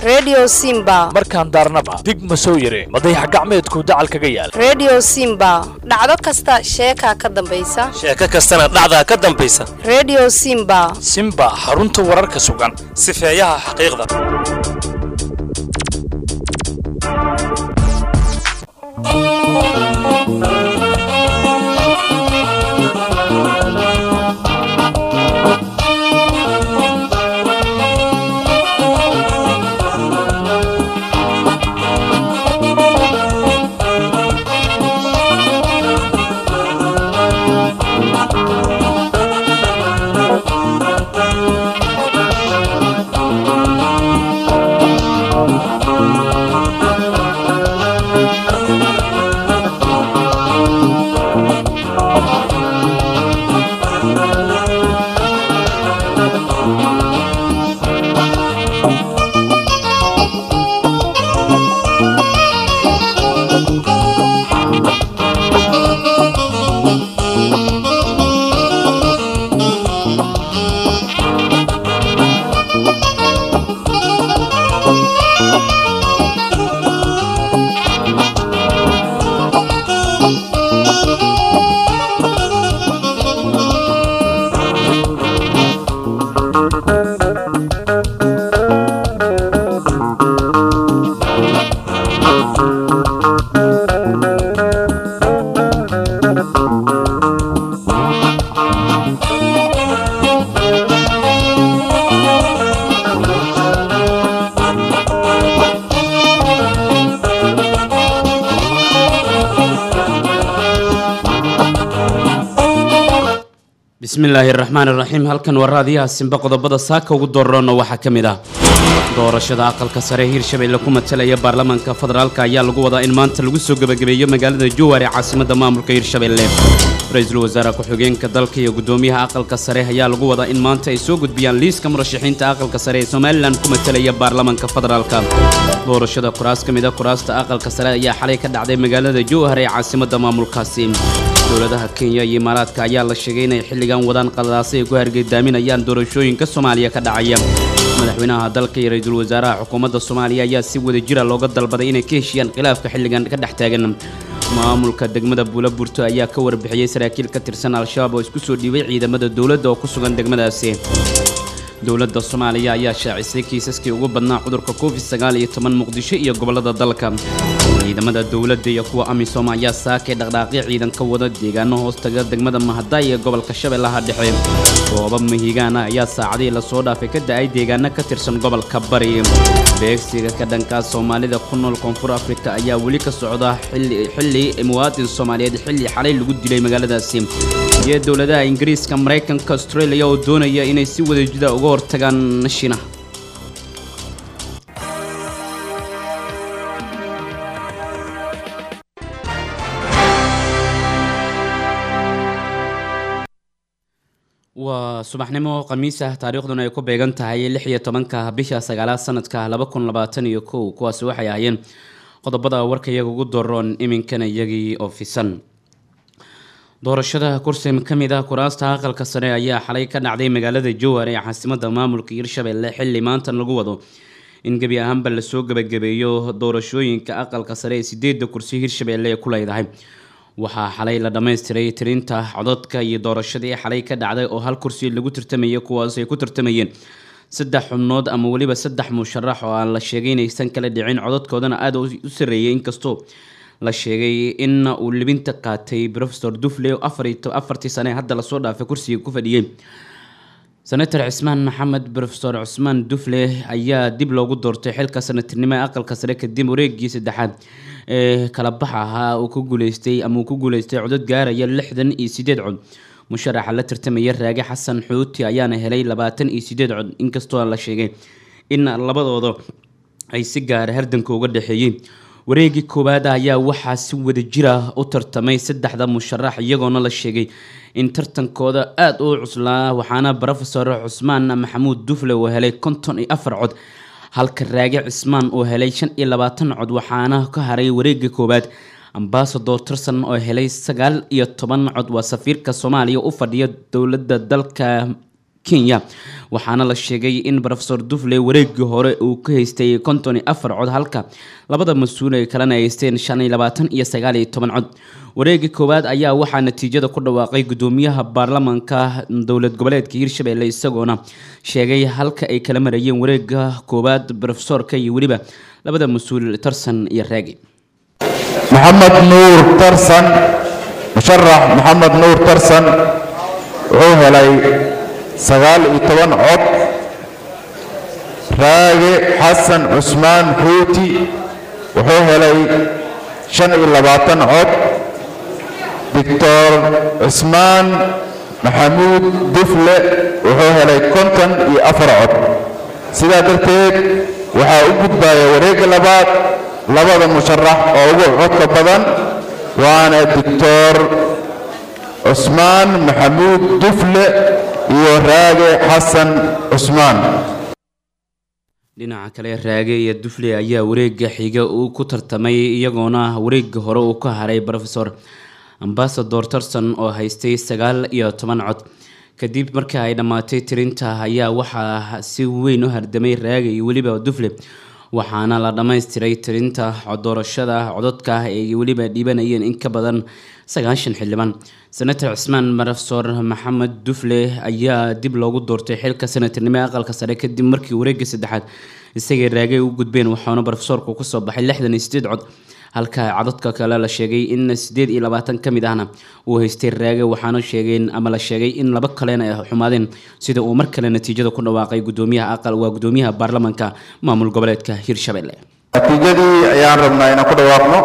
redio simba markaan daarnaba dig ma soo yire madayax gacmeedku dacal kaga yaal redio simba dhacdo kasta sheekaa ka dambaysa sheeko kastana dhacdaa ka dambaysa redio simba simba xarunta wararka sugan sifeeyaha xaqiiqda bismillaahi raxmaan iraxiim halkan waa raadiyaha simbe qodobada saaka ugu dooraroona waxaa ka mid ah doorashada aqalka sare hiirshabeelle ku matalaya baarlamaanka federaalk ayaa lagu wadaa in maanta lagu soo gebagabeeyo magaalada jowar ee caasimadda maamulka hiirshabeelle ra-iisul wasaare ku-xigeenka dalka iyo guddoomiyaha aqalka sare ayaa lagu wadaa in maanta ay soo gudbiyaan liiska murashaxiinta aqalka sare ee somalilan ku matalaya baarlamaanka federaalka doorashada kuraas ka mid a kuraasta aqalka sare ayaa xalay ka dhacday magaalada jowhar ee caasimadda maamulkaasi dowladaha kenya iyo imaaraadka ayaa la sheegay inay xilligan wadaan qadalaasay ay ku hargeydaaminayaan doorashooyinka soomaaliya ka dhacaya madaxweynaha dalka iyo ra-iisul wasaaraha xukuumadda soomaaliya ayaa si wada jira looga dalbaday inay ka heshiyaan khilaafka xilligan ka dhex taagan maamulka degmada buulaburto ayaa ka warbixiyey saraakiil ka tirsan al-shabaab oo isku soo dhiibay ciidamada dowladda oo ku sugan degmadaasi dowladda soomaaliya ayaa shaacisay kiisaskii ugu badnaa cudurka covid sagaal iyo toban muqdisho iyo gobollada dalka ciidamada dowladda iyo kuwa amisom ayaa saakay dhaqdhaaqyo ciidan ka wada deegaano hoostaga degmada mahadaay ee gobolka shabeellaha dhexe roobab mahigaana ayaa saacadihii lasoo dhaafay ka da-ay deegaano ka tirsan gobolka bari beegsiga ka dhankaas soomaalida ku nool koonfur afrika ayaa weli ka socda xilli muwaadin soomaaliyeed xilli xalay lagu dilay magaaladaasi iyo dowladaha ingiriiska maraykanka australia oo doonaya inay si wadajida uga hortagaan shinaha waa subaxnimo khamiis ah taariikhduna ay ku beegan tahay lix iyo tobanka bisha sagaalaad sanadka laba kun labaatan iyo kow kuwaasi waxay ahaayeen qodobada warka iyaga ugu doroon iminkana iyagii oo fisan doorashada kursi ka mid ah kuraasta aqalka sare ayaa xalay ka dhacday magaalada jowhar ee caasimadda maamulka hiirshabeelle xilli maantan lagu wado in gebi ahaanba lasoo gebagabeeyo doorashooyinka aqalka sare ee sideedda kursi hiirshabeelle ee ku leedahay waxaa xalay la dhammaystiray tirinta cododka iyo doorashadii xalay ka dhacday oo hal kursi lagu tartamayay kuwaas ay ku tartamayeen saddex xubnood ama weliba saddex musharax oo aan la sheegay inaysan kala dhicin cododkoodana aada u sareeyay inkastoo la sheegay in uu libinta qaatay rofesor dufle afartii sane hadda lasoo dhaafay kursiga ku fadhiyey senator cismaan maxamed rofesor cusmaan dufle ayaa dib loogu doortay xilka sanatirnimo ee aqalka sare kadib wareegii saddexaad ee kala bax ahaa uu ku guuleystay ama uu ku guuleystay codod gaaraya lixdan iyo sideed cod musharaxa la tartamaya raage xasan xuuti ayaana helay labaatan iyo sideed cod inkastoo la sheegay in labadooda ay si gaara hardanka uga dhexeeyeen wareegii koowaad ayaa waxaa si wada jira u tartamay saddexda musharax iyagoona la sheegay in tartankooda aada u cuslaa waxaana rofesor cusmaan maxamuud dufle uu helay konton iyo afar cod halka raage cismaan uu helay shan iyo labaatan cod waxaana ka haray wareegii koowaad ambasador tirson oo helay sagaal iyo toban cod waa safiirka soomaaliya u fadhiya dowladda dalka kenya waxaana la sheegay in rofesor dufle wareegii hore uu ka haystay konton iyo afar cod halka labada mas-uul ay kalena haysteen shan iyo labaatan iyo sagaal iyo toban cod wareegii koowaad ayaa waxaa natiijada ku dhawaaqay gudoomiyaha baarlamaanka dowlad goboleedka hirshabelle isagoona sheegay halka ay kala marayeen wareega koowaad rofesorka iyo weliba labada mas-uul tarsan iyo raagi maxamed nuur tarsan musharax maxamed nuur tarsan wuxuu helay sagaal iyo toban cod raage xasan cusmaan xuuti wuxuu helay shan iyo labaatan cod doctor cismaan maxamuud dufle wuxuu helay konton iyo afar cod sidaa darteed waxaa u gudbaya wareegga labaad labada musharax oo ugu codka badan waana doctor cusmaan maxamuud dufle iyo raage xasan cusmaan dhinaca kale raage iyo dufle ayaa wareega xiga uu ku tartamay iyagoona wareega hore uu ka haray rofesor ambasador tarson oo haystay sagaal iyo toban cod kadib markii ay dhammaatay tirinta ayaa waxaa si weyn u hardamay raage iyo weliba dufle waxaana la dhammaystiray tirinta doorashada cododka ay weliba dhiibanayeen in ka badan sagaashan xildhibaan senator cismaan marafsor maxamed dufle ayaa dib loogu doortay xilka senatarnimo ee aqalka sare kadib markii wareegga saddexaad isagay raagay u gudbeen waxaana barofesorku kusoo baxay lixdan iyo sideed cod halka codadka kale la sheegay in sideed iyo labaatan ka mid ahna uu haystay raage waxaana sheegeen ama la sheegay in laba kalena ay xumaadeen sida uu mar kale natiijada ku dhawaaqay gudoomiyaha aqal waa gudoomiyaha baarlamaanka maamul goboleedka hirshabelle natiijadii ayaan rabnaa inaan ku dhawaaqno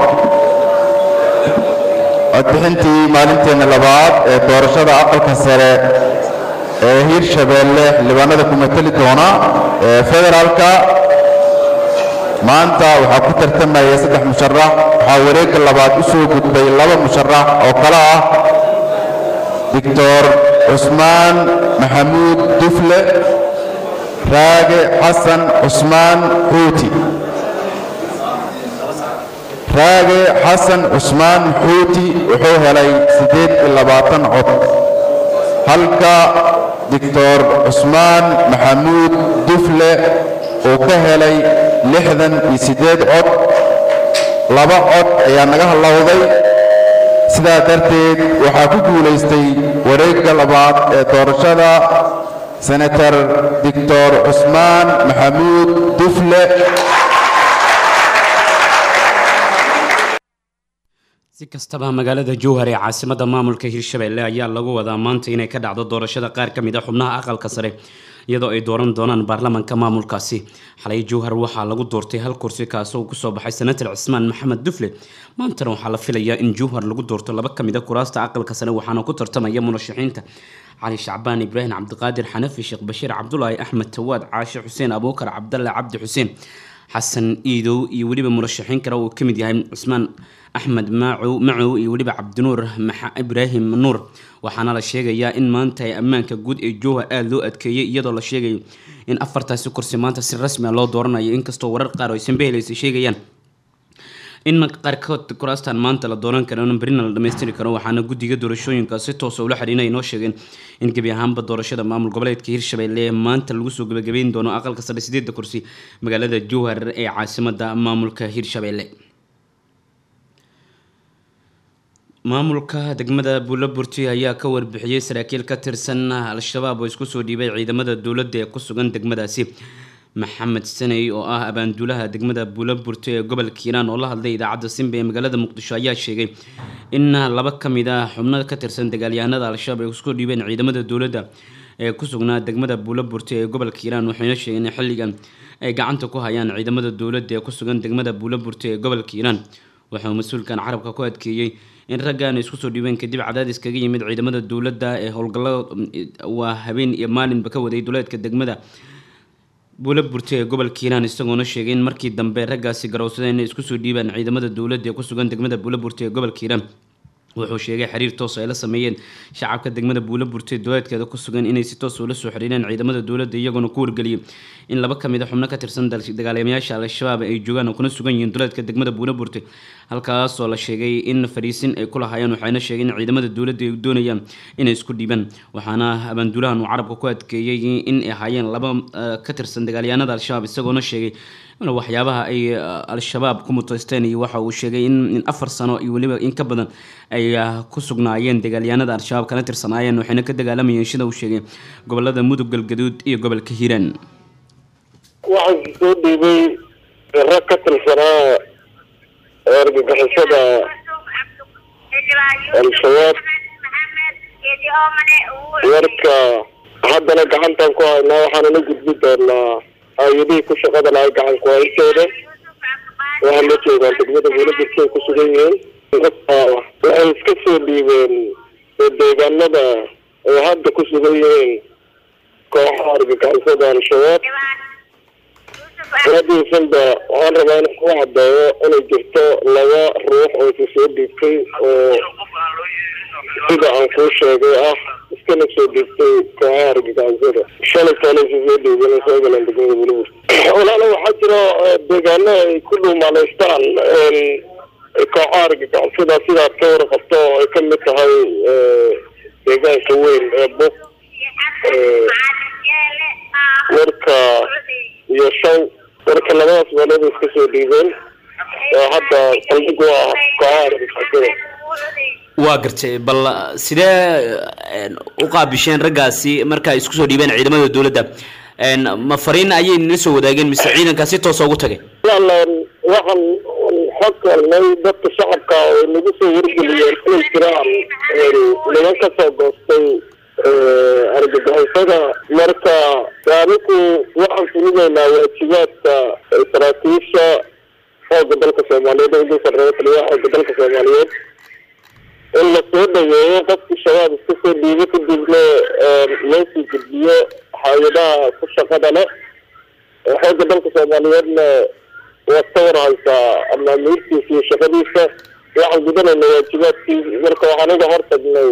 codbixintii maalinteena labaad ee doorashada aqalka sare ee hirshabeelle xildhibaanada ku matali doona ee federaalka maanta waxaa ku tartamaya saddex musharax waxaa wareegga labaad u soo gudbay laba musharax oo kale ah doctor cusmaan maxamuud dufle raage xasan cusmaan xuuti raage xasan cusmaan xuuti wuxuu helay siddeed iyo labaatan cod halka doctor cusmaan maxamuud dufle uu ka helay lixdan iyo siddeed cod laba cod ayaa naga hallowday sidaa darteed waxaa ku guulaystay wareegga labaad ee doorashada senator doctor cusmaan maxamuud dufle si kastaba magaalada jowhar ee caasimada maamulka hirshabelle ayaa lagu wadaa maanta inay ka dhacdo doorashada qaar ka mid a xubnaha aqalka sare iyadoo ay dooran doonaan baarlamaanka maamulkaasi xalay jowhar waxaa lagu doortay hal kursi kaasoo kusoo baxay senator cismaan maxamed dufle maantana waxaa la filayaa in jowhar lagu doorto laba ka mid a kuraasta aqalka sare waxaana ku tartamaya murashaxiinta cali shacbaan ibraahim cabdiqaadir xanafi sheekh bashiir cabdulaahi axmed tawaad caashe xuseen abuukar cabdalle cabdi xuseen xasan iidow iyo weliba murashaxiin kale uu ka mid yahay cusmaan axmed macow macow iyo weliba cabdinuur ibraahim nuur waxaana la sheegayaa in maanta ay ammaanka guud ee jowhar aada loo adkeeyey iyadoo la sheegayo in afartaasi kursi maanta si rasmi a loo dooranayo inkastoo warar qaar oo aysan behelaysa sheegayaan in qaarkood kuraastan maanta la dooran karo berina la dhamaystiri karo waxaana guddiga doorashooyinka si toosa ula xiriina ay noo sheegeen in gebi ahaanba doorashada maamul goboleedka hirshabelle maanta lagu soo gabagabeyn doono aqalka sare sideedda kursi magaalada jowhar ee caasimada maamulka hirshabelle maamulka degmada buulaburti ayaa ka warbixiyey saraakiil ka tirsan al-shabaab oo isku soo dhiibay ciidamada dowladda ee ku sugan degmadaasi maxamed saney oo ah abaanduulaha degmada buulaburti ee gobolka hiiraan oo la hadlay idaacadda simba ee magaalada muqdisho ayaa sheegay in laba ka mid ah xubno ka tirsan dagaalyahanada al-shabaab ay isku dhiibeen ciidamada dowladda ee ku sugnaa degmada buulaburti ee gobolka hiiraan waxayna sheegeen in xilligan ay gacanta ku hayaan ciidamada dowladda ee ku sugan degmada buulaburti ee gobolka hiiraan wuxuu mas-uulkan carabka ku adkeeyey in raggan isku soo dhiibeen kadib cadaadis kaga yimid ciidamada dowladda ee howlgallada waa habeen iyo maalinba ka waday duleedka degmada buula burti ee gobolka hiiraan isagoona sheegay in markii dambe raggaasi garowsadeen inay isku soo dhiibaan ciidamada dowladda ee ku sugan degmada buula burti ee gobolka hiiraan wuxuu sheegay xiriir toos ay la sameeyeen shacabka degmada buulo burtay dowlaadkeeda ku sugan inay si toos ula soo xiriireen ciidamada dowladda iyagoona ku wargeliyay in laba kamid a xubno ka tirsan dagaalamayaasha al-shabaab ay joogaan oo kuna sugan yihiin dowlaadka degmada buulo burtay halkaasoo la sheegay in fariisin ay ku lahaayeen waxayna sheegeen in ciidamada dowladda ay doonayaan inay isku dhiibaan waxaana abaanduulahan uu carabka ku adkeeyey in ay ahaayeen laba ka tirsan dagaalyahanada al-shabaab isagoona sheegay waxyaabaha ay al-shabaab ku muteysteen iyo waxa uu sheegay in afar sano iyo weliba in ka badan ay ku sugnaayeen dagaalyahanada al-shabaab kana tirsanaayeen waxayna ka dagaalamayeen sida uu sheegay gobolada mudug galgaduud iyo gobolka hiiraan waxaa soo dhiibay rag ka tirsanaa argagixisada al-shabaab warka haddana gacantan ku haynaa waxaanana gudbi doonaa hay-adihii ku shaqada lahay gacan ku-hayntooda waxaa la joogaan degmada buulaburtay ku sugan yihiin waxay iska soo dhiibeen deegaanada ay hadda ku sugan yihiin kooxaha argagixisada al-shabaab radiisanba waxaan rabaa inaan ku cadeeyo inay jirto laba ruux oo isa soo dhiibtay oo sida aan kuu sheegay ah iskana soo dhiibtay kooxaha argagixisada shalay kale isa soo dhiibeen ay soo galeen degmada bulibur walaalo waxaa jira deegaano ay ku dhuumaaleystaan kooxaha argagixisada sidaad ka warqabto oo ay ka mid tahay deegaanka weyn ee buk warka iyo shaw warka labadaas meelood iska soo dhiibeen oo hadda saldhig u ah kooxaha argagixisada waa gartay bal sidee u qaabisheen raggaasi marka ay isku soo dhiibeen ciidamada dowladda ma fariin ayay nila soo wadaageen mise ciidankaa si toosa ugu tagay waxaan xog helnay dadka shacabka oo nagu soo wargeliyeen inay jiraan niman ka soo goostay argagixisada marka anigu waxaan fulineynaa waajibaadka saraakiisha xooga dalka soomaaliyeed oo ugu sarreeya taliyaha xooga dalka soomaaliyeed in la soo dhaweeyo qofkii shabaab iska soo dhiibo kadibna loo sii gudbiyo hay-adaha ku shaqada leh xooga dalka soomaaliyeedna waad ka warhaysaa amaamiirtiisa iyo shaqadiisa waxaan gudanayna waajibaadkii marka waxaan uga hortagnay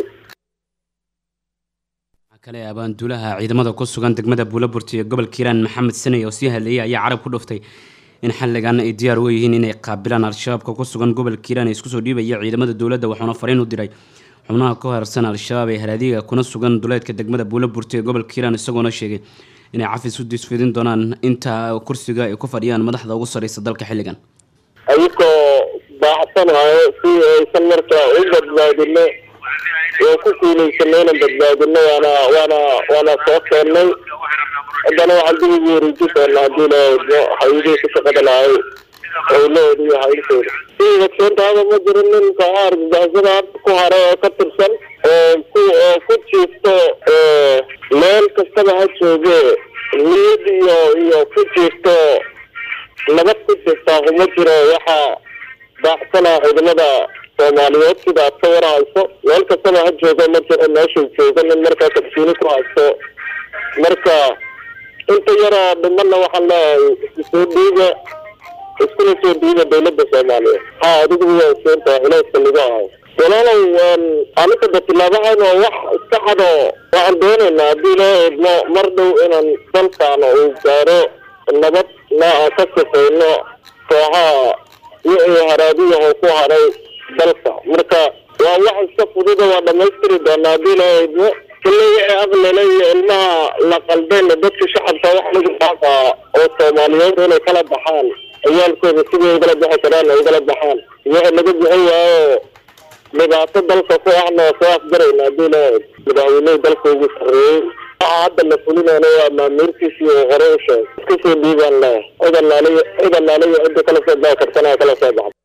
kale abaanduulaha ciidamada ku sugan degmada buulaburti ee gobolka hiiraan maxamed saney oo sii hadleeyay ayaa carab ku dhuftay in xilligan ay diyaar u yihiin inay qaabilaan al-shabaabka ku sugan gobolka hiiraan ee isku soo dhiibaya ciidamada dowladda waxauna fariin u diray xubnaha ka harsan al-shabaab ee haraadiga kuna sugan duleedka degmada buulaburti ee gobolka hiiraan isagoona sheegay inay cafis u disfidin doonaan inta kursiga ay ku fadhiyaan madaxda ugu sarreysa dalka xilligan ayagoo baaxsanayo si aysan marka u badbaadino oo ku guulaysanay inaan badbaadino waana waana waana soo keennay haddana waxaan dib ugu wareeji doonaa haddii la eegno hay-adihii ku shaqada lahay howlahooda iyo hayntooda si ogsoontaada ma jiro nin kooxaha argagixisada hadda ku haray oo ka tirsan oo ku oo ku jiifto meel kastaba ha jooge niyad iyo iyo ku jiifto nabad ku jirtaa kuma jiro waxaa baaxsanaa ciidamada soomaaliyeed sida aad ka warhayso meel kastaba ha joogo ma jiro meeshuu joogo nin markaa kalsooni ku haysto marka inta yaroo dhimana waxaan leeyahay isku soo dhiiba iskuna soo dhiiba dawladda soomaaliyeed ha adigu waa soontaha culayska lagu ahay walaalow aniga da tilaabahan waa wax iska cado waxaan doonaynaa haddii loo eegno mar dhow inaan dalkaana uu gaaro nabad na aan ka sifayno kooxaha wixii haraadiyaho ku haray dalka marka waa wax iska fududa waa dhamaystiri doonaa haddii loo eegno kalley wixii aqlile iyo ilmaha la qaldeen dadka shacabka wax lagu dhaafaa oo soomaaliyeed inay kala baxaan ciyaalkooda sidii ugala bixi karaan ay ugala baxaan wixii laga bixin waayo dhibaato dalka ku ahna waa soo afgarayna haddii loo eeg madaxweynihii dalka ugu sarreeyey waxa hadda la fulinayna waa maamiirtiisii uu hore u sheegay iska soo dhiibaan leh cid allaaliyo cid allaaliyo cidda kala soo bixi kartana kala soo baxda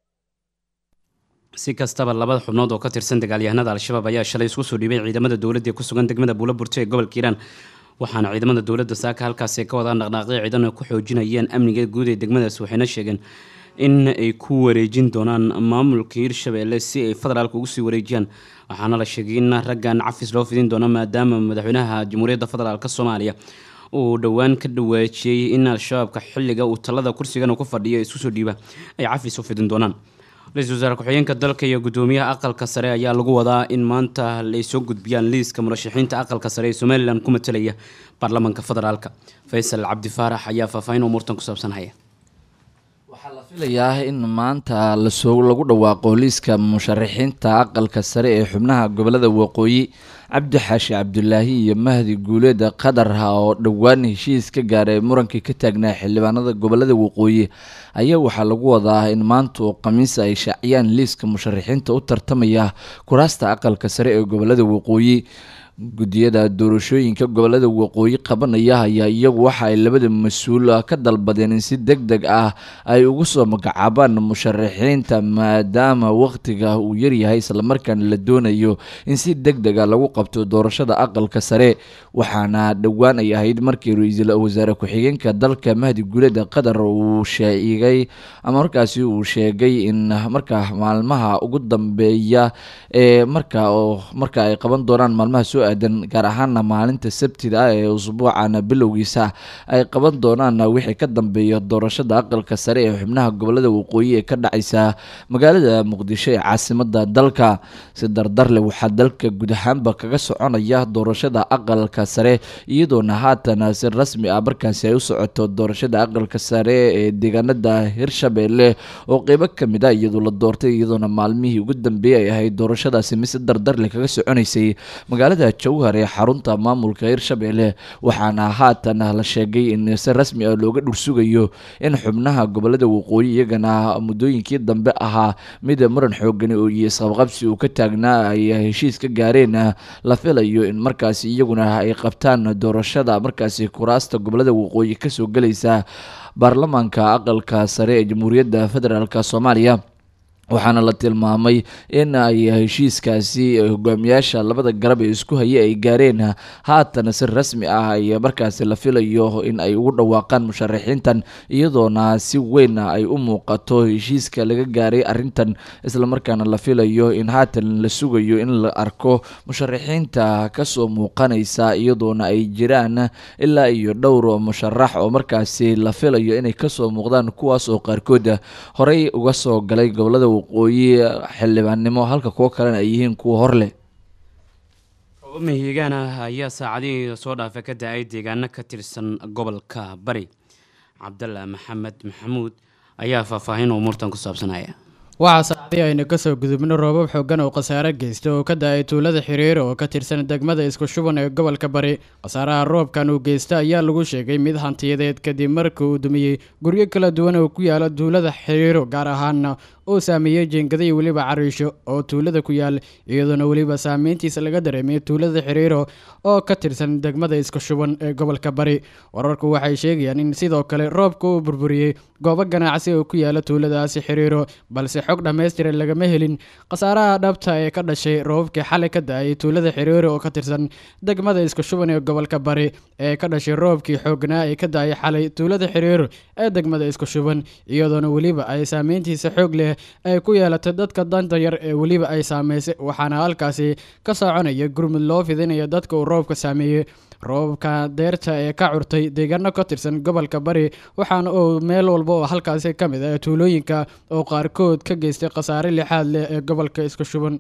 si kastaba labada xubnood oo ka tirsan dagaalyahanada al-shabaab ayaa shalay isku soo dhiibay ciidamada dowladda ee ku sugan degmada buulaburto ee gobolka hiiraan waxaana ciidamada dowladda saaka halkaasi ka wadaan dhaqdhaaqyo ciidan ay ku xoojinayeen amniga guud ee degmadaas waxayna sheegeen in ay ku wareejin doonaan maamulka hiirshabeelle si ay federaalka ugu sii wareejiyaan waxaana la sheegay in raggan cafis loo fidin doono maadaama madaxweynaha jamhuuriyadda federaalk soomaaliya uu dhowaan ka dhawaajiyey in al-shabaabka xilliga uu talada kursigan ku fadhiyo isku soo dhiiba ay cafis u fidin doonaan ra-iisul wasaare ku-xigeenka dalka iyo gudoomiyaha aqalka sare ayaa lagu wadaa in maanta ay soo gudbiyaan liiska murashaxiinta aqalka sare ee somalilan ku matalaya baarlamaanka federaalka faysal cabdi faarax ayaa faahfaahin umuurtan ku saabsan haya waxaa la filayaa in maanta lasoo lagu dhawaaqo liiska musharaxiinta aqalka sare ee xubnaha gobolada waqooyi cabdi xaashi cabdulaahi iyo mahdi guuleed qadarha oo dhowaan heshiis ka gaaray murankii ka taagnaa xildhibaanada gobolada waqooyi ayaa waxaa lagu wadaa in maanta oo khamiis ay shaaciyaan liiska musharaxiinta u tartamaya kuraasta aqalka sare ee gobolada waqooyi guddiyada doorashooyinka gobolada waqooyi qabanaya ayaa iyagu waxa ay labada mas-uul ka dalbadeen in si deg deg ah ay ugu soo magacaabaan musharaxiinta maadaama waqtiga uu yaryahay islamarkaana la doonayo in si deg deg a lagu qabto doorashada aqalka sare waxaana dhowaan ay ahayd markii ra-iisul wasaare ku-xigeenka dalka mahdi guuleda qatar uu sheegay ama markaasi uu sheegay in markaa maalmaha ugu dambeeya ee marka oo marka ay qaban doonaan maalmaha soo aadan gaar ahaana maalinta sabtida ah ee usbuucana bilowgiisa ay qaban doonaan wixii ka dambeeya doorashada aqalka sare ee xubnaha gobolada waqooyi ee ka dhacaysa magaalada muqdisho ee caasimada dalka si dardarle waxaa dalka guud ahaanba kaga soconaya doorashada aqalka sare iyadoona haatan si rasmi ah markaasi ay u socoto doorashada aqalka sare ee deegaanada hirshabeelle oo qeybo kamid a iyadoo la doortay iyadoona maalmihii ugu dambeeyay ay ahayd doorashadaasi mise dardarle kaga soconaysay magaalada jowhar ee xarunta maamulka hirshabeelle waxaana haatan la sheegay in si rasmi ah looga dhursugayo in xubnaha gobolada waqooyi iyagana muddooyinkii dambe ahaa mid muran xoogani oo iyo isqabqabsi uu ka taagnaa ay heshiis ka gaareen la filayo in markaasi iyaguna ay qabtaan doorashada markaasi kuraasta gobolada waqooyi kasoo gelaysa baarlamaanka aqalka sare ee jamhuuriyadda federaalk soomaaliya waxaana la tilmaamay in ay heshiiskaasi hogaamiyaasha labada garab ee isku haya ay gaareen haatan si rasmi ah ay markaasi la filayo in ay ugu dhawaaqaan musharaxiintan iyadoona si weyn ay u muuqato heshiiska laga gaaray arintan islamarkaana la filayo in haatan la sugayo in la arko musharaxiinta kasoo muuqanaysa iyadoona ay jiraan ilaa iyo dhowr musharax oo markaasi la filayo inay kasoo muuqdaan kuwaas oo qaarkood horey uga soo galay gobolada waqooyi xildhibaannimo halka kuwo kalena ay yihiin kuwa hor leh roobab mihigaan ah ayaa saacadihii soo dhaafa ka da-ay deegaano ka tirsan gobolka bari cabdalla maxamed maxamuud ayaa faahfaahin umuurtan ku saabsanaya waxaa saacadii aynu kasoo gudubno roobab xoogan oo khasaare geysta oo ka da-ay tuulada xiriiro oo ka tirsan degmada isku shuban ee gobolka bari khasaaraha roobkan uu geysta ayaa lagu sheegay mid hantiyadeed kadib markii uu dumiyey guryo kala duwan oo ku yaala tuulada xiriiro gaar ahaana oo saameeyey jeengada iyo weliba cariisho oo tuulada ku yaal iyadoona weliba saameyntiisa laga dareemay tuulada xiriiro oo ka tirsan degmada isku shuban ee gobolka bari wararku waxay sheegayaan in sidoo kale roobka uu burburiyey goobo ganacsi oo ku yaala tuuladaasi xiriiro balse xog dhammaystiran lagama helin khasaaraha dhabta ee ka dhashay roobabkii xalay ka da-ay tuulada xiriiro oo ka tirsan degmada isku shuban ee gobolka bari ee ka dhashay roobkii xoognaa ee ka da-ay xalay tuulada xiriiro ee degmada isku shuban iyadoona weliba ay saameyntiisa xoog leh ay ku yeelatay dadka danta yar ee weliba ay saameysay waxaana halkaasi ka soconaya gurmud loo fidinaya dadka uu roobka saameeyey roobka deerta ee ka curtay deegaano ka tirsan gobolka bari waxaana uu meel walba oo halkaasi ka mid ah tuulooyinka oo qaarkood ka geystay khasaare lixaad leh ee gobolka isku shuban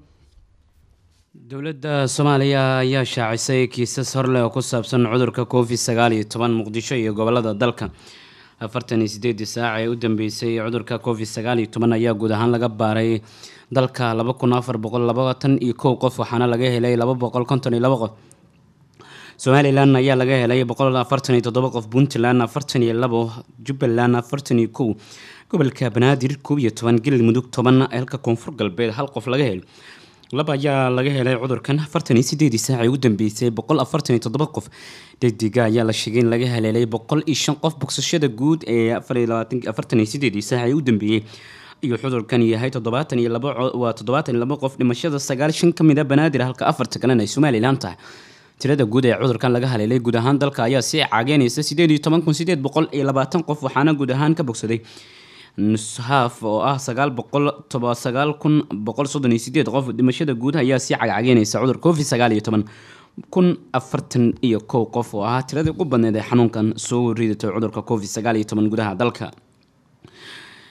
dowladda soomaaliya ayaa shaacisay kiisas horleh oo ku saabsan cudurka covid sagaal iyo toban muqdisho iyo gobolada dalka afartan iyo sideedii saac ee u dambeysay cudurka covid sagaal iyo toban ayaa guud ahaan laga baaray dalka laba kun afar boqol labaatan iyo kow qof waxaana laga helay laba boqol konton iyo laba qof somalilan ayaa laga helay boqol afartan iyo toddoba qof puntland afartan iyo labo jubbaland afartan iyo kow gobolka banaadir koob iyo toban galmudug toban halka koonfur galbeed hal qof laga helay laba ayaa laga helay cudurkan afartan iyo sideedii saac ee u dambeysay boqol afartan iyo toddoba qof degdega ayaa la sheegay in laga heleelay boqol iyo shan qof bogsashada guud ee afartan iyo sideedii saac ee u dambeeyey iyo cudurkan yahay toddobaatan iyo labo waa toddobaatan iyo labo qof dhimashada sagaal shan ka mid a banaadir halka afarta kalena ay somalilan tahay tirada guud ee cudurkan laga haleelay guud ahaan dalka ayaa sii caageynaysa sideed iyo toban kun sideed boqol iyo labaatan qof waxaana guud ahaan ka bogsaday nushaaf oo ah sagaal boqol toba sagaal kun boqol soddon iyo sideed qof dhimashada guud ayaa sii cagcageynaysa cudur covid sagaal iyo toban kun afartan iyo kow qof oo ahaa tiradii ugu badneed ee xanuunkan soo ridatay cudurka covid sagaal iyo toban gudaha dalka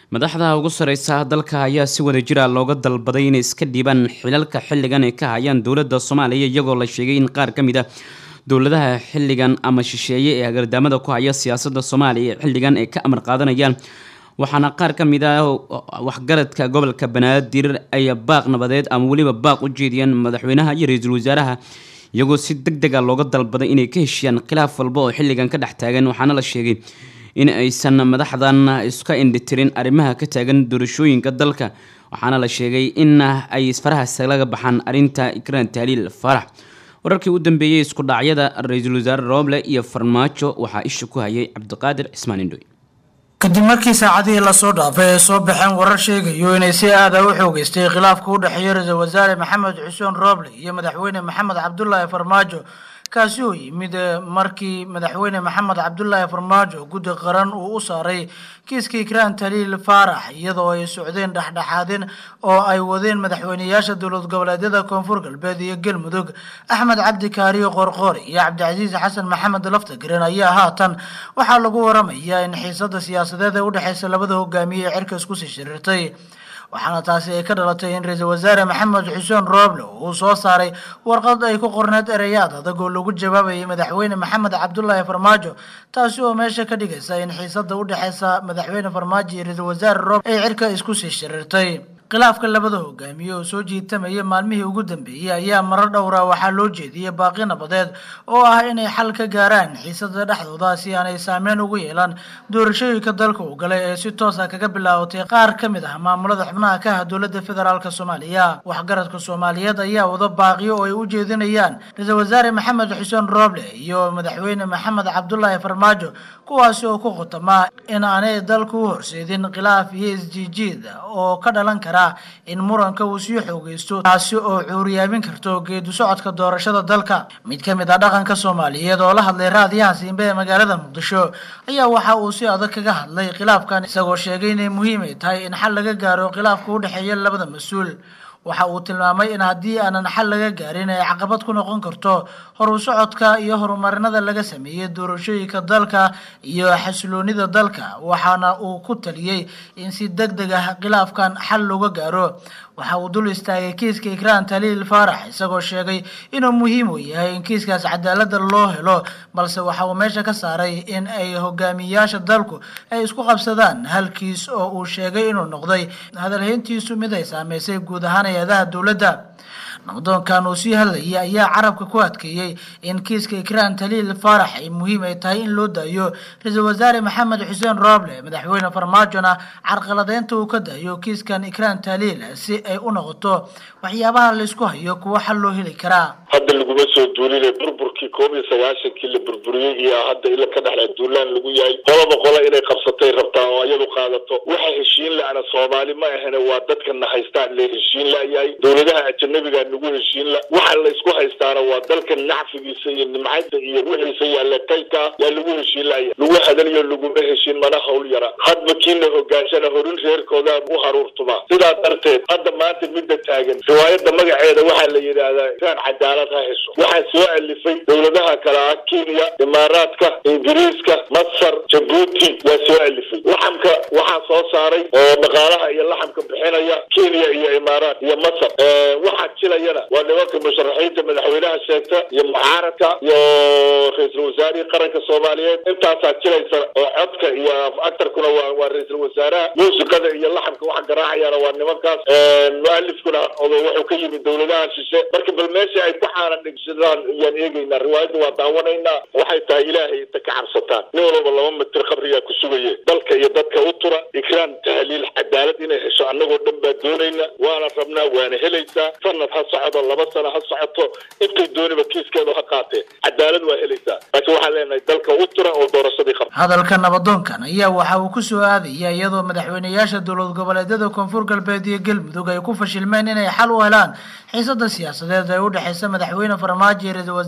madaxda ugu sareysa dalka ayaa si wada jira looga dalbaday inay iska dhiibaan xilalka xilligan ay ka hayaan dowladda soomaaliya iyagoo la sheegay in qaar ka mid a dowladaha xilligan ama shisheeye ee hagardaamada ku haya siyaasadda soomaaliya xilligan ay ka amar qaadanayaan waxaana qaar ka mid ah waxgaradka gobolka banaadir ay baaq nabadeed ama weliba baaq u jeediyeen madaxweynaha iyo ra-iisul wasaaraha iyagoo si deg deg a looga dalbaday inay ka heshiyaan khilaaf walba oo xilligan ka dhex taagan waxaana la sheegay in aysan madaxdan iska indhitirin arrimaha ka taagan doorashooyinka dalka waxaana la sheegay in ay farahaas laga baxaan arrinta ikraan tahliil farax wararkii u dambeeyey isku dhacyada ra-iisul wasaare rooble iyo farmaajo waxaa isha ku hayay cabdiqaadir cismaan indhoy kadib markii saacadihii lasoo dhaafay ay soo baxeen warar sheegayo inay si aada u xoogeystay khilaafka u dhexeeya ra-iisul wasaare maxamed xuseen rooble iyo madaxweyne maxamed cabdulaahi farmaajo kaasi oo yimid markii madaxweyne maxamed cabdulaahi farmaajo guddi qaran uu u saaray kiiska ikraan taliil faarax iyadoo ay socdeen dhexdhexaadin oo ay wadeen madaxweyneyaasha dowlad goboleedyada koonfur galbeed iyo galmudug axmed cabdi kaariyo qoorqoori iyo cabdicasiis xasan maxamed laftagaren ayaa haatan waxaa lagu waramayaa in xiisada siyaasadeed ee udhexeysa labada hogaamiye ee cirka isku sii shiriirtay waxaana taasi ay ka dhalatay in ra-iisul wasaare maxamed xuseen rooble uu soo saaray warqad ay ku qorneed ereyaad adag oo lagu jawaabayay madaxweyne maxamed cabdulaahi farmaajo taasi oo meesha ka dhigaysa in xiisada u dhexeysa madaxweyne farmaajo iyo ra-iisul wasaare rooble ay cirka isku sii shiriirtay khilaafka labada hogaamiye oo soo jiitamaya maalmihii ugu dambeeyey ayaa marar dhowra waxaa loo jeediyey baaqi nabadeed oo ah inay xal ka gaaraan xiisada dhexdooda si aanay saameyn ugu yeelan doorashooyinka dalka uu galay ee si toosa kaga bilaabatay qaar ka mid ah maamulada xubnaha ka ah dowladda federaalk soomaaliya waxgaradka soomaaliyeed ayaa wada baaqiyo oo ay u jeedinayaan ra-iisul wasaare maxamed xuseen rooble iyo madaxweyne maxamed cabdulaahi farmaajo kuwaasi oo ku khutama in aanay dalka u horseedin khilaaf iyo isjiijiid oo ka dhalan kara in muranka uu sii xoogeysto taasi oo cuuriyaamin karto geedu socodka doorashada dalka mid ka mid ah dhaqanka soomaaliyeed oo la hadlay raadiyaha siimbe ee magaalada muqdisho ayaa waxa uu si adag kaga hadlay khilaafkan isagoo sheegay inay muhiim ay tahay in xal laga gaaro khilaafka u dhexeeya labada mas-uul waxa uu tilmaamay in haddii aanan xal laga gaarin ay caqabad ku noqon karto horu socodka iyo horumarinada laga sameeyey doorashooyinka dalka iyo xasiloonida dalka waxaana uu ku taliyey in si deg deg ah khilaafkan xal looga gaaro waxa uu dul istaagay kiiska ikraan taliil faarax isagoo sheegay inuu muhiim u yahay in kiiskaas cadaalada loo helo balse waxa uu meesha ka saaray in ay hogaamiyayaasha dalku ay isku qabsadaan halkiis oo uu sheegay inuu noqday hadalhayntiisu mid ay saameysay guud ahaan hay-adaha dowladda nabdoonkan uu sii hadlayay ayaa carabka ku adkeeyey in kiiska ikraan taliil faarax ay muhiim ay tahay in loo daayo ra-iisul wasaare maxamed xuseen rooble madaxweyne farmaajona carqaladeynta uu ka daayo kiiskan ikraan taliil si ay u noqoto waxyaabaha laysku hayo kuwa xal loo heli karaa hadda laguma soo duulinay burburkii koob iyo sagaashankii la burburiyey iyo hadda ila ka dhexla duulaan lagu yahay qolaba qola inay qabsatay rabtaa oo iyadu qaadato waxa heshiin la-ana soomaali ma ahane waa dadkana haystaan la heshiin la-yahay dowladaha ajanabiga nagu heshiin la waxa laysku haystaana waa dalka nacfigiisa iyo nimcada iyo wixiisa yaalla kaydka yaa lagu heshiin la-yahay lagu hadaliyo laguma heshiin mana hawl yara hadba kiina hogaanshana horin reerkooda u haruurtuma sidaa darteed hadda maanta midda taagan riwaayadda magaceeda waxaa la yidhaahdaa iraan cadaalad ha hesho waxaa soo alifay dowladaha kale ah kenya imaaraadka ingiriiska masar jabuuti waa soo alifay laxamka waxaa soo saaray oo dhaqaalaha iyo laxamka bixinaya kenya iyo imaaraat iyo masar waxaa jilayana waa nimanka musharaxiinta madaxweynaha sheegta iyo mucaaradka iyo ra-iisul wasaarihii qaranka soomaaliyeed intaasaa jilaysa oo codka iyo actarkuna waa waa ra-iisul wasaaraha muusiqada iyo laxamka waxa garaacayaana waa nimankaas mualifkuna odo wuxuu ka yimid dowladaha shishe marka bal meesha ay ku xaaran dhigsadaan ayaan eegaynaa riwaayadda waa daawanaynaa waxay tahay ilaahay inta ka cabsataan nin walba laba mitir qabriyaa ku sugaye dalka iyo dadka u tura ikraan tahliil cadaalad inay hesho annagoo dhan baa doonayna waana rabnaa waana helaysaa sanad ha socdo laba sano ha socoto intay dooniba kiiskeedu ha qaatee cadaalad waa helaysaa laakiin waxaan leenahay dalka u tura oo doorashadii qabta hadalka nabadoonkan ayaa waxa uu ku soo aadaya iyadoo madaxweyneyaasha dowlad goboleedyada koonfur galbeed iyo galmudug ay ku fashilmeen inay xal u helaan xiisada siyaasadeed ee u dhexeysa madaxweyne farmaajo iyo ra-iisul wasaare maxamed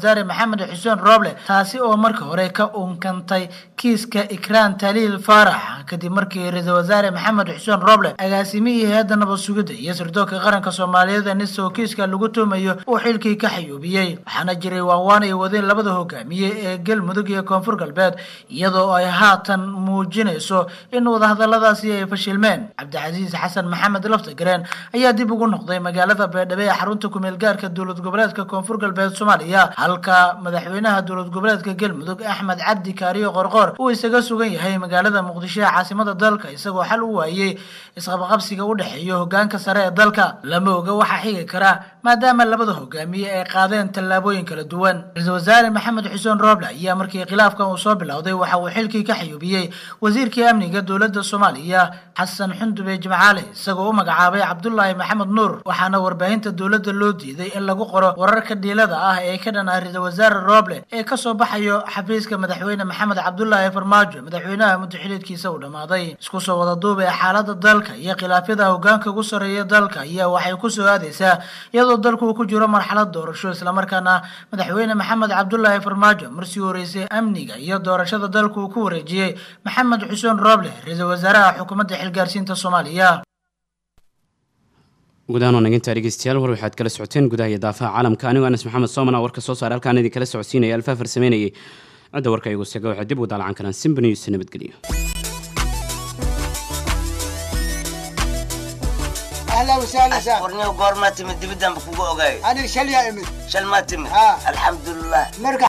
maxamed xuseen rooble taasi oo marka hore ka unkantay kiiska ikraan taliil faarax kadib markii ra-iisul wasaare maxamed xuseen rooble agaasimihii hay-adda nabad sugidda iyo sirdoonka qaranka soomaaliyeed niso kiiska lagu tuumayo uu xilkii ka xayuubiyey waxaana jiray waawaan ay wadeen labada hogaamiye ee galmudug iyo koonfur galbeed iyadoo ay haatan muujinayso in wadahadaladaasi ay fashilmeen cabdicasiis xasan maxamed laftagareen ayaa dib ugu noqday magaalada beedhabe ee xarunta kumeel gaarka dowlad goboleedka koonfur galbeed soomaaliya halka madaxweynaha dowlad goboleedka galmudug axmed cabdi kaariyo qorqoor uu isaga sugan yahay magaalada muqdisho ee caasimada dalka isagoo xal u waayey isqabqabsiga u dhexeeya hogaanka sare ee dalka lama oga waxaa xigi kara maadaama labada hogaamiye ay qaadeen tallaabooyin kala duwan ra-iisul wasaare maxamed xuseen rooble ayaa markii khilaafkan uu soo bilowday waxa uu xilkii ka xayuubiyey wasiirkii amniga dowladda soomaaliya xasan xundube jimcaale isagoo u magacaabay cabdulaahi maxamed nuur waxaana warbaahinta dowladda loo diiday in lagu qoro wararka dhiilada ah ee ka dhan ah ra-iisul wasaare rooble ee kasoo baxayo xafiiska madaxweyne maxamed cabdulaahi farmaajo madaxweynaha muddaxiliedkiisa uu dhammaaday isku soo wada duuba ee xaalada dalka iyo khilaafyada hogaanka ugu sarreeya dalka ayaa waxay kusoo aadaysaa iyadoo dalku uu ku jiro marxalad doorasho islamarkaana madaxweyne maxamed cabdulaahi farmaajo marsii horeysay amniga iyo doorashada dalku uu ku wareejiyey maxamed xuseen rooble ra-iisul wasaaraha xukuumadda xilgaarsiinta soomaaliya gudahaan waa nagintaa dhegeystayaal war waxaad kala socoteen gudaha iyo daafaha caalamka anigoo anas maxamed soomana warka soo saare halkaan idin kala socodsiinaya alfaafar sameynayay cidda warka igu sega waxaad dib ugu daalacan karaan simba news nabadgelyo اهلا وسهلا سهلا ورني وقور ما تمد بدم بكو اوغاي انا شل يا امي شل ما تمد آه. الحمد لله مرقع